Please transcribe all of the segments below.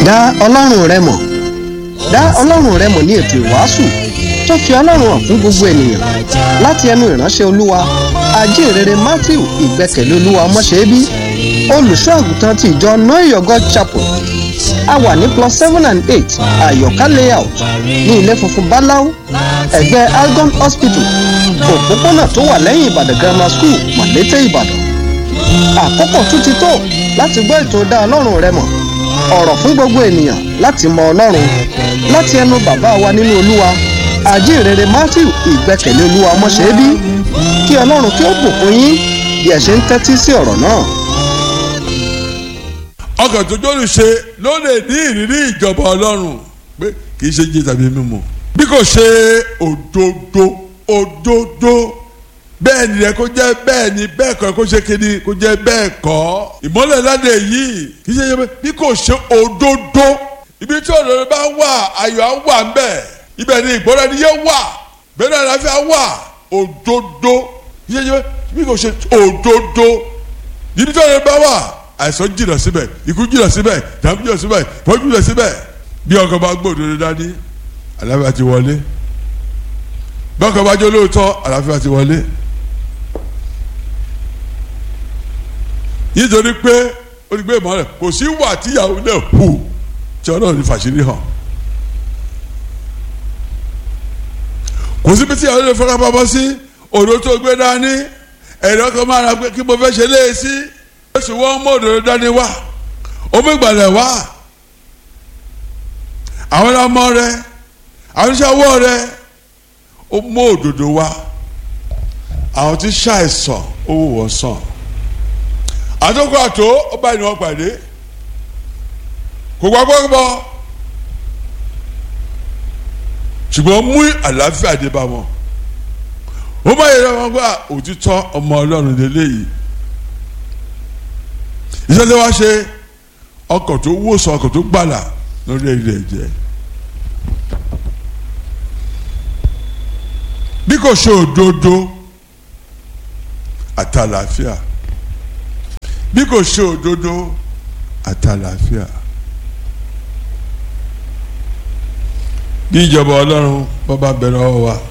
dá ọlọ́run rẹ mọ̀ dá ọlọ́run rẹ mọ̀ ní ètò ìwàásù tó fi ọlọ́run hàn fún gbogbo ènìyàn láti ẹnu ìránṣẹ́ olúwa ajínrere matthew ìgbẹ́kẹ̀lé olúwa ọmọṣẹ́bí olùṣọ́ àgùntàn ti ìjọ noyogo chapel a wà ní plus seven and eight àyọ̀ká layout ní ilé funfun báláú ẹ̀gbẹ́ algon hospital òpópónà tó wà lẹ́yìn ìbàdàn grammar school mọ̀lété ìbàdàn àkókò tún ti tó láti gbọ́ ètò dá ọlọ́run rẹ mọ̀ ọ̀rọ̀ fún gbogbo ènìyàn láti mọ ọlọ́run láti ẹnu bàbá wa nínú olúwa àjíǹrere matthew ìgbẹ́kẹ̀lé olúwa ọmọṣẹ́bí kí ọlọ́run kí ó bùkún yín bí ẹ ṣe ń tẹ́tí sí ọ̀rọ̀ náà. ọkàn tó jọ́rù ṣe ló lè ní ìrírí ìjọba ọlọ́run pé kì í ṣe jí tàbí mímu bí kò ṣe òdodo òdodo bẹ́ẹ̀ ni rẹ kó jẹ́ bẹ́ẹ̀ ni bẹ́ẹ̀ kọ́ kó ṣe kíni kó jẹ́ bẹ́ẹ̀ kọ́ ìmọ́lẹ̀ ládé yìí kì í ṣe yẹ bí kò ṣe òdodo ibi tí òdodo bá wà ayọ̀ á wà ń bẹ̀ ibẹ̀ ni ìgbọ́ra ni yẹ wà bẹ́ẹ̀ ni àlàáfíà wà òdodo kì í ṣe yẹ bí kò ṣe òdodo ibi tí òdodo bá wà àìsàn jìnnà síbẹ̀ ikú jìnnà síbẹ̀ ìdààmú jìnnà síbẹ̀ ìpọ́njú jìnnà síbẹ̀ bí ọkọ̀ bá gbọ́ òdodo dání àlàáfíà ti wọlé bí ọkọ̀ bá jẹ́ olóòótọ́ àlàáfíà ti wọlé. nítorí pé ó ti gbé ìmọ̀ rẹ̀ kò sí wà tíyàwó náà hù tí ọlọ́run ní fàṣírí hàn kò síbi tíyàwó náà fọ́nká pamọ́ sí òdo tó gbé dání ẹ̀rọ kan máa ra pé kí mo fẹ́ ṣe léè sí oṣù wọn mú òdòdó dání wá omi ìgbàlẹ̀ wá àwọn ọmọ rẹ àwọn oníṣàwọ̀ rẹ ó mú òdòdó wá àwọn tí ṣàìsàn ó wò wọ́n sàn àtúnkọ àtó ọba ìní wọn pàdé kò gbà gbọ́gbọ́ ṣùgbọ́n mú àlàáfíà dé bá wọn ó má yẹra wọn gbà òtítọ́ ọmọ ọlọ́run lélẹ́yìí iṣẹ́ tí wọ́n ṣe ọkọ̀ tó wòsàn ọkọ̀ tó gbàlà lórí ilẹ̀ jẹ́ bí kò ṣe òdodo àtàlàáfíà bí kò ṣe òdodo àtàlàáfíà bí ìjọba ọlọ́run bọ́ bá bẹ̀rẹ̀ ọwọ́ wa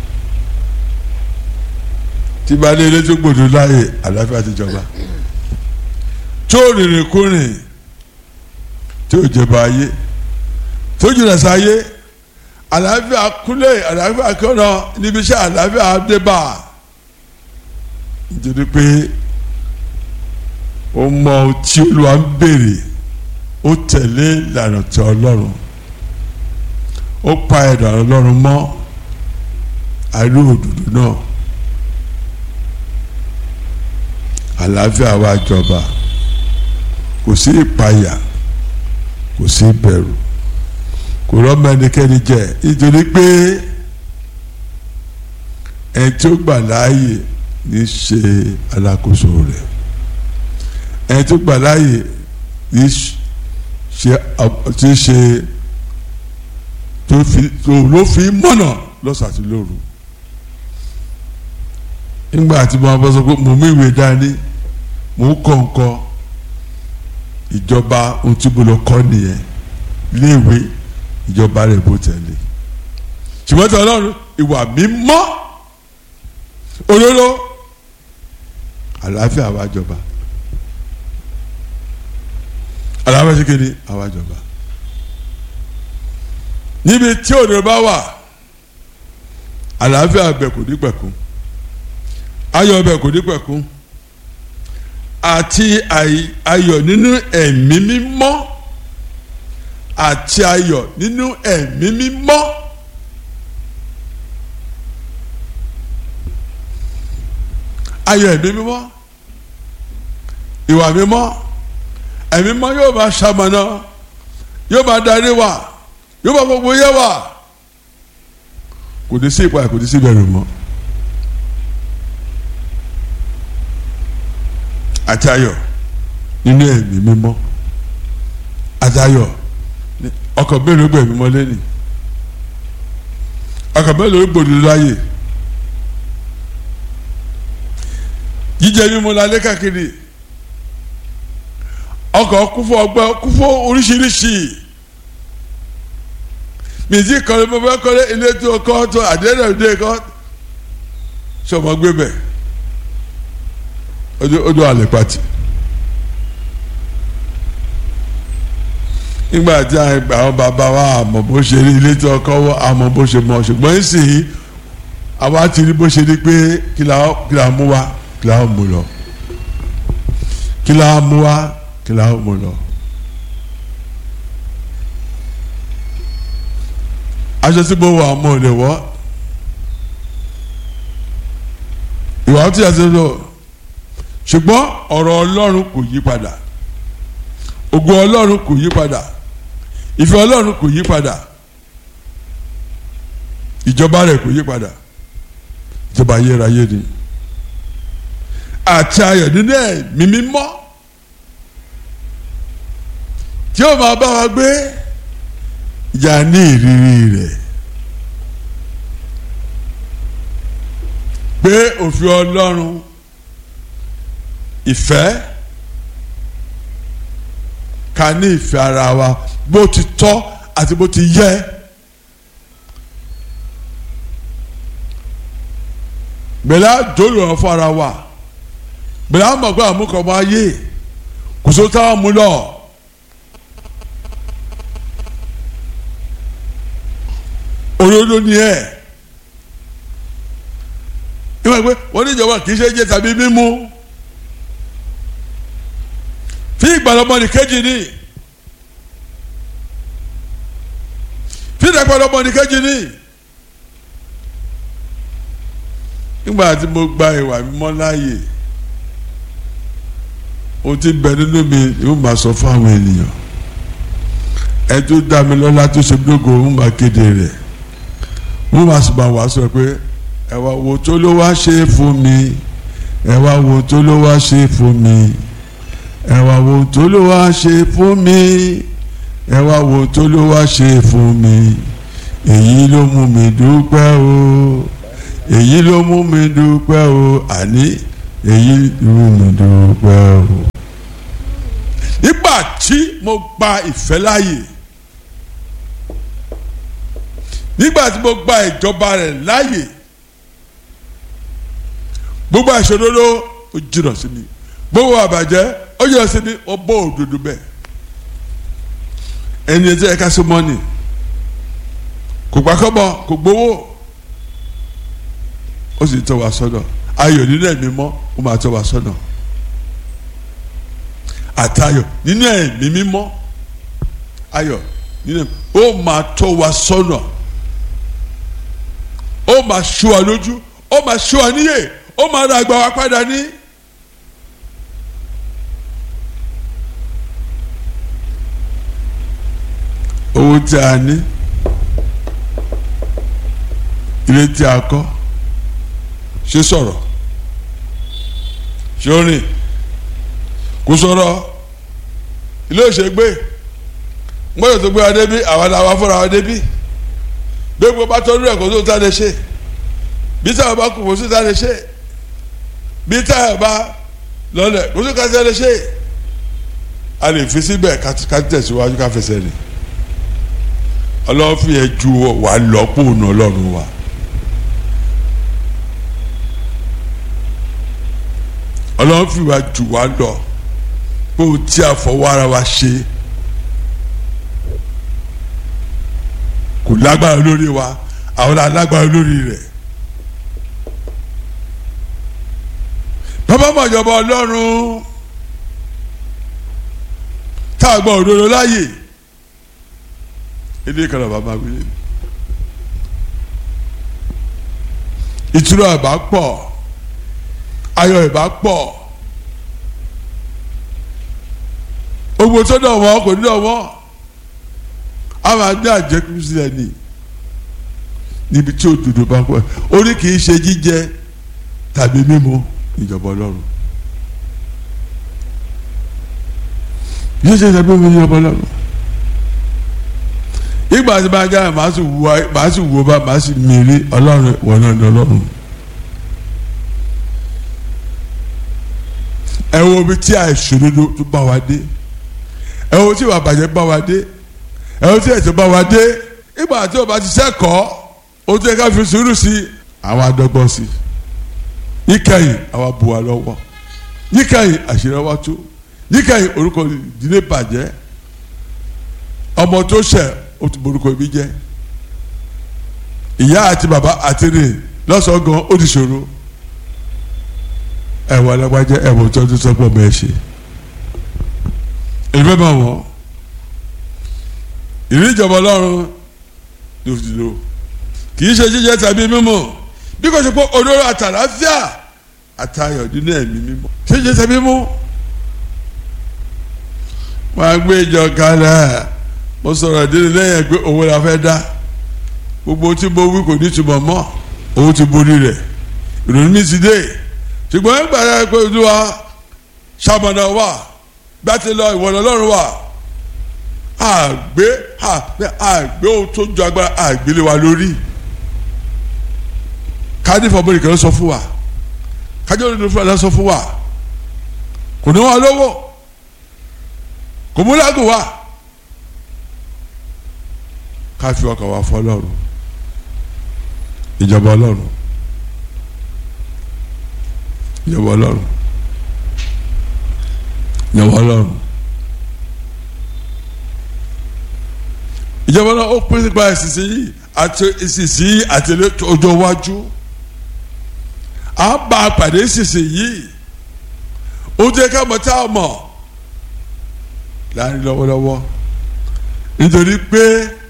tí bá dé ilé tó gbòdò láàyè àlàáfíà ti jọba tó rìnrìn kúrìn tó jẹba ayé tó jìnnà sáyé àlàáfíà kúlẹ̀ àlàáfíà kọ́nà níbi iṣẹ́ àlàáfíà débà nítorí pé ó mọ ohun tí olúwa ń béèrè ó tẹ̀lé ìlànà tí ọlọ́run ó pa ẹ̀dọ̀ ọlọ́run mọ́ àìrí òdòdó náà àlàáfíà wa jọba kò sí ìpayà kò sí ìbẹ̀rù kò rọ́mọ ẹnikẹ́ni jẹ nítorí pé ẹni tí ó gbà láàyè ní ṣe alákòóso rẹ̀ ẹni tó gbà láàyè ní ṣe tí ṣe tó fi ló fi mọ̀nà lọ́sàtì lóru nígbà tí mo bá sọ pé mo mú ìwé dání mo ń kọ́ nǹkan ìjọba ohun tí mo lọ kọ́ nìyẹn léèwé ìjọba rẹ̀ bó tẹ̀lé ṣùgbọ́n tí ọlọ́run ìwà mímọ́ olóró àlàáfíà wa jọba àlàáfíà ṣe kéde àwa jọba níbi tí òde bá wà àlàáfíà bẹ̀ kò ní pẹ̀kún ayọ̀ bẹ̀ kò ní pẹ̀kún àti ayọ̀ nínú ẹ̀mí mímọ́ àti ayọ̀ nínú ẹ̀mí mímọ́. ayọ̀ ẹ̀mí mímọ́ ìwà mímọ́ ẹ̀mí mímọ́ yóò máa ṣamọ̀nà yóò máa darí wa yóò máa gbogbo yẹ wa kò ní sí ìpayà kò ní sí ìbẹ̀rù mọ́. àti ayọ̀ nínú ẹ̀mí mímọ́ àti ayọ̀ ọkọ̀ mélòó gbẹ̀ mímọ́ lẹ́nì ọkọ̀ mélòó gbòdò láàyè jíjẹ mímu lálẹ́ káàkiri ọkọ̀ kún fún ọgbẹ́ kún fún oríṣiríṣi mìtí kọ́lé mo fẹ́ kọ́lé ilé tó kọ́ tó àdéhùn ìdè kọ́ sọmọ gbé bẹ̀ ó dún àlè pàtì. nígbà tí àwọn bàbá wa àmọ́ bó ṣe rí ilé tó kọ́ wọ́ àmọ́ bó ṣe mọ̀ ṣùgbọ́n ìsìn àwa ti rí bó ṣe rí pé kí la mú wa kí la mú lọ kí la mú wa kí la mú lọ. aṣọ tí mo wọ àmọ́ ò lè wọ́ ìwà tí a ti lọ ṣùgbọ́n ọ̀rọ̀ Ọlọ́run kò yí padà ògo Ọlọ́run kò yí padà ìfẹ́ Ọlọ́run kò yí padà ìjọba rẹ̀ kò yí padà ìjọba ayérayé ni àti ayọ̀ nínú ẹ̀mí mímọ́ tí ó máa bá wa gbé ìjà ní ìrírí rẹ̀ pé òfin Ọlọ́run ìfẹ́ ká ní ìfẹ́ ara wa bó ti tọ́ àti bó ti yẹ. gbẹ̀lá dòlù wọn fún ara wa gbẹ̀lá mọ̀ pé àmúkọ̀ ọmọ ayé kò só táwọn mú lọ. olódó ni ẹ ìwọ pé wọn ní ìjọba kì í ṣe jẹ tàbí mímú fi ìgbàlọ́mọdé kejì ni fi ìdàgbàlọ́mọdé kejì ni nígbà tí mo gba ìwà mímọ́ láàyè ohun tí bẹ nínú mi yóò máa sọ fún àwọn ènìyàn ẹ tó dá mi lọ́lá tó ṣe gbogbo ń máa kéde rẹ̀ wọ́n máa sì máa wá sọ pé ẹ wá wo tó ló wá ṣe fún mi ẹ wá wo tó ló wá ṣe fún mi ẹ wá wo tó ló wá ṣe fún mi ẹ wá wo tó ló wá ṣe fún mi èyí ló mú mi dúpẹ́ o èyí ló mú mi dúpẹ́ o àní èyí ló mú mi dúpẹ́ o. nígbà tí mo gba ìfẹ́ láàyè nígbà tí mo gba ìjọba rẹ̀ láàyè gbogbo àìṣòdodo ó jìnnà sí mi gbogbo àbàjẹ́ ó jìnnà sí mi ó bọ́ òdodo bẹ́ẹ̀ ẹni ẹjẹ́ ẹ̀ka sí mọ́nì kò gbàkọ́bọ̀ kò gbowó ó sì tọ́ wa sọ́nà ayọ̀ nínú ẹ̀mí mọ́ ó máa tọ́ wa sọ́nà àtayọ̀ nínú ẹ̀mí mímọ́ ayọ̀ nínú ẹ̀mí ó máa tọ́ wa sọ́nà ó máa ṣọ́ wa lójú ó máa ṣọ́ wa níyè ó máa ra àgbà wa padà ní. owó tí a ní ilé tí a kọ́ ṣe sọ̀rọ̀ ṣe ó rìn kò sọ̀rọ̀ ilé òṣègbè gbọ́dọ̀ tó gbé wa débi àwa làwa fúnra wa débi gbogbo bá tọ́jú ẹ̀ kó tó tá lè ṣe bí táwọn bá kú kó tó tá lè ṣe bí táwọn bá lọlẹ̀ kó tó ká tá lè ṣe a lè fi síbẹ̀ ká tẹ̀síwájú ká fẹsẹ̀ rìn ọlọ́run fi ẹ̀ ju wà lọ́pọ̀ ònà ọlọ́run wa. ọlọ́run fi wá jù wá lọ pé o tí a fọwọ́ ara wa ṣe kò lágbára lórí wa àwọn alágbára lórí rẹ̀ bàbá mọ̀jọba ọlọ́run tá a gbọ́ òdodo láàyè ilé kan náà bàbá wílé ìtura àbá pọ̀ ayọ̀ ìbá pọ̀ owó tó dọ̀ wọ́n kò ní dọ̀ wọ́n a máa ní àjẹkù sílẹ̀ ní níbi tí òdodo bá pọ̀ orí kì í ṣe jíjẹ tàbí mímu ìjọba ọlọ́run jíjẹ tàbí mímu ìjọba ọlọ́run ìgbà tí máa jáde màá sì wú màá sì wú bá màá sì mìírí ọlọ́run wọ̀ náà ní ọlọ́run. ẹ wo ibi tí àìṣòdodo tó bá wa dé ẹ wo tí ìwà bàjẹ́ bá wa dé ẹ wo tí ẹ̀ṣẹ̀ bá wa dé ìgbà tí o bá ti sẹ́kọ̀ọ́ o tẹ́ ká fi sùúrù sí i àwọn adọ́gbọ́n sí i níkẹyìn àwọn bu wa lọ́wọ́ níkẹyìn àṣírí wa tú níkẹyìn orúkọ ìdílé bàjẹ́ ọmọ tó ṣẹ̀ o ti borúkọ ibi jẹ́ ìyá àti bàbá àti rìn lọ́sọ̀ọ́ gan ó ti ṣòro ẹ̀wọ̀n alágbájẹ́ ẹ̀wọ̀n tó ti sọ́pọ̀ bẹ́ẹ̀ ṣe èmi bẹ́ẹ̀ bá wọ̀ ìrí ìjọba ọlọ́run ló fi lò kì í ṣe jíjẹ tàbí mímu bí kò ṣe pé olóró àtàlàfíà àtayọ̀ nínú ẹ̀mí mímọ́ ṣé jíjẹ tàbí mímu wọ́n á gbé ìjọ kalẹ̀ mo sọ̀rọ̀ ìdílé lẹ́yìn pé owó la fẹ́ dá gbogbo tí mo wí kò ní túbọ̀ mọ́ owó ti borí rẹ̀ ìrònú mi ti dé ṣùgbọ́n ẹ̀ ń gbàdá pé olúwa ṣàmọ̀nà wà gbàtí lọ ìwọ̀n ọlọ́run wà àgbé àgbé àgbé ohun tó ju agbára àgbélé wa lórí kádìfọ̀ bọ́ọ̀lì kan sọ fún wa kájọ́ òdodo fún wa sọ fún wa kò ní wọn lówó kò mú lágùn wa ká fi ọkàn wa fọ́ ọlọ́run ìjọba ọlọ́run ìjọba ọlọ́run ìjọba ọlọ́run ìjọba ọlọ́run ó pín nípa ìsinsìn yìí àti ìsinsìn yìí àti ọjọ́ iwájú à ń bá a pàdé ìsinsìn yìí ó jẹ́ ká mọ̀ tá a mọ̀ láàrin lọ́wọ́lọ́wọ́ nítorí pé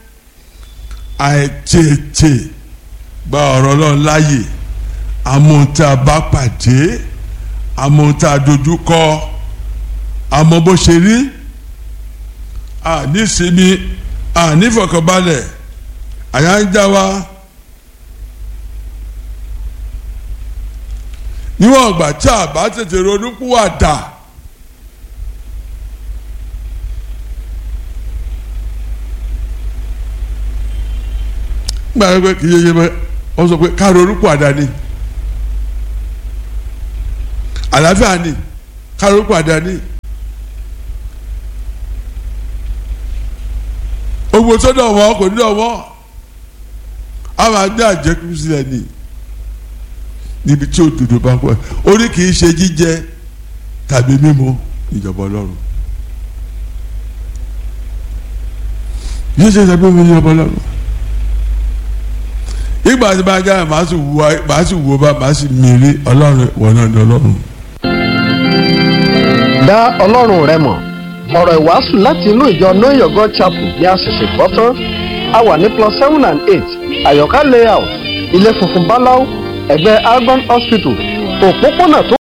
àìtètè gba ọ̀rọ̀ ọlọ́run láàyè amóhuntà bá pàdé amóhuntà dojúkọ àmọ́ bó ṣe rí ànísinmi ànífọ̀kànbalẹ̀ àyà ń já wa níwọ̀n ọgbà tí a bá tètè ronú púwàdà gbàgbé pé kì í yé yé bẹ́ẹ̀ wọ́n sọ pé ká ronú púwàdà ni àlàáfíà ni ká ronú púwàdà ni. owó tó dọ̀ wọ́n kò ní dọ̀ wọ́n a máa ní àjẹkù sílẹ̀ ní níbi tí òdodo bá pẹ́ orí kì í ṣe jíjẹ tàbí mímu ìjọba ọlọ́run jíjẹ tàbí mímu ìjọba ọlọ́run ìgbà tí bá jáde màá sì wú màá sì wú bá màá sì mìírí ọlọ́run wọn náà ní ọlọ́run. dá ọlọ́run rẹ mọ̀ ọ̀rọ̀ ìwàásù láti inú ìjọ know your god chapel ní àṣẹ̀ṣẹ̀ gbọ́ tán a wà ní plus seven and eight àyọ̀ká layout ilé funfun báláú ẹ̀gbẹ́ argon hospital òpópónà tó